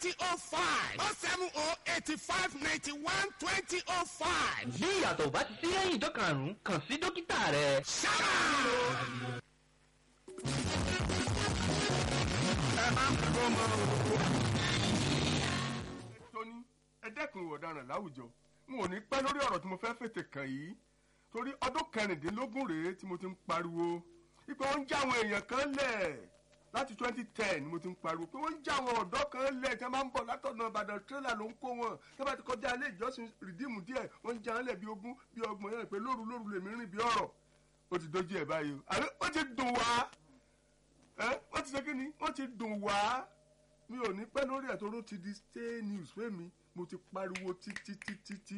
twenty oh five oh seven oh eighty five ninety one twenty oh five. bí ìyàtọ̀ bá ti sí lẹ́yìn ìjọ karùn-ún kàn sí dókítà rẹ. sábà. ẹ máa ń kó mọ́ o. tóní ẹ dẹ́kun ìwà ọ̀daràn láwùjọ n ò ní pẹ́ lórí ọ̀rọ̀ tí mo fẹ́ fètè kàn yìí torí ọdún kẹrìndínlógún rèé tí mo ti ń pariwo wípé wọ́n ń já àwọn èèyàn kan lẹ̀ láti twenty ten ni mo ti ń pariwo pé wọ́n ń já àwọn ọ̀dọ́ kan lẹ̀ tí wọ́n máa ń bọ̀ látọ̀nà ìbàdàn tírélà ló ń kó wọn tí wọ́n bá ti kọjá ilé ìjọsìn rìdíìmù díẹ̀ wọ́n ń já wọn lẹ̀ bí ogún bí ọgbọ̀n yẹn pé lóru lóru lèmi rìn bí ọ̀rọ̀ ó ti dojú ẹ̀ báyìí o àbí ó ti dùn wá ẹ wọ́n ti ṣe kí ni wọ́n ti dùn wá mi ò ní pẹ́ lórí ẹ̀ tó ló ti di stay news fẹ́mi mo ti pariwo títí títí tí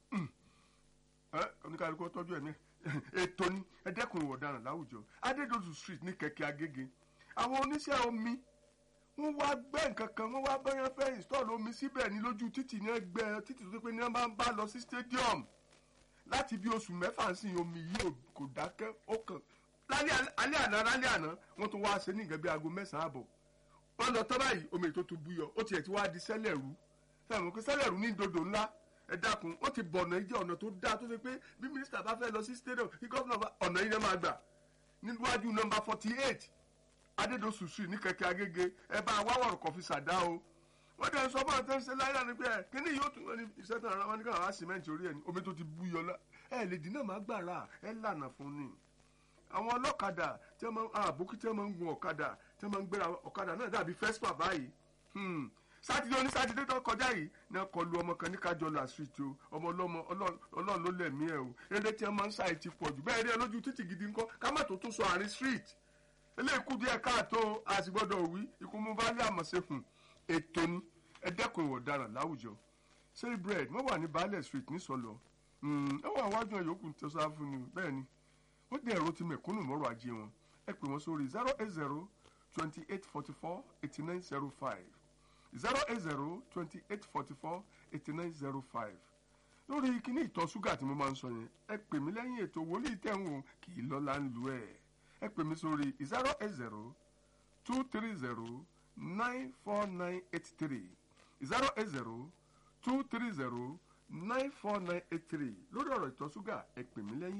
ẹ oníkàlùkù tọ́jú ẹ̀ ní ètò ni ẹ dẹ́kun ìwà ọ̀daràn láwùjọ adédọ̀tù street ní kẹ̀kẹ́ agége àwọn oníṣẹ́ omi wọ́n wá gbẹ́ nǹkan kan wọ́n wá bẹ́yẹn fẹ́ install omi síbẹ̀ ní lójú títì ní ẹgbẹ́ títì tó ṣe pé ní wọ́n bá ń bá lọ sí stadium láti bí oṣù mẹ́fà sí omi yìí ò- kò dákẹ́ ó kàn lálẹ́ alẹ́ àná lálẹ́ àná wọ́n tún wá ṣe ní nǹkan bí aago mẹ́sàn-án àbọ̀ wọ́n lọ tọ́ báyìí omi tó tún búyọ ó tiẹ̀ ti wá di sẹ́lẹ̀rú sẹ́wọ̀n pé sẹ́lẹ̀rú ní dodo ńlá ẹ dákun ó ti bọ̀nà jẹ́ ọ̀nà tó dáa tó ṣe pé bí mínísítà bá fẹ́ lọ sí stadium kí gọ́fìnà bá ọ̀nà yìí náà máa gbà níwájú nọmba forty eight adédọ̀sù street ní kẹ̀kẹ́ agége ẹ bá wáwọ̀rọ̀ kọfí sàdá o wọ́n dẹ̀ ń sọ fún àtẹ́ ń ṣe láyé àná pé ẹ kíní yóò tún wọn ní iṣẹ́ tán ara wọn ní káwọn á sìmẹ́ǹtì orí ẹ̀ ní omi tó ti búyọ lá ẹ lè dín náà má gbàrà ẹ lànà fún ni àwọn ọlọ́kadà tí wọ́n máa ń àbókí tí wọ́n máa ń gun ọ̀kadà tí wọ́n máa ń gbéra ọ̀kadà náà dàbí fẹ́sípà báyìí Hmm. sátidé oní sátidé tó kọjá yìí ní wọ́n kọlu ọmọ kan ní kájọlá street o ọmọ ọlọ́mọ Ọlọ́run Ọlọ́run ló lẹ̀mí ẹ̀ o eré tí wọ́n máa ń ṣàì ti pọ̀ jù bẹ́ẹ̀ rí ẹ lójú títì gidi ńkọ́ ká má tó tún sọ àárín street eléyìí kú díẹ̀ káàtó a sì gbọ́dọ̀ wí ikú mú bá lé àmọ̀ṣẹ́kùn ètò ni ẹ dẹ́kun ìwà ọ̀daràn láwùjọ say bread wọ́n wà ní baálẹ̀ street nísọlọ ẹ wà wájú ẹ̀ yòókù tó sáà fún ni bẹ́ẹ̀ ni wọ́n dẹ̀ ẹ̀rọ ti mẹ̀kúnnù mọ́rọ̀ ajé wọn ẹ pè wọ́n sórí zero eight zero twenty eight forty four eighty nine zero five zero eight zero twenty eight forty four eighty nine zero five lórí kíní ìtọ̀ ṣúgà tí mo máa ń sọ yẹn ẹ pè mí lẹ́yìn ètò wòlíì tẹ̀wọ̀n kì í lọ́la ń lu ẹ̀ ẹ pè mí sórí zero eight zero two three zero nine four nine eight three zero eight zero two three zero nine four nine eight three lórí ọ̀rọ̀ ìtọ̀ ṣúgà ẹ pè mí lẹ́yìn.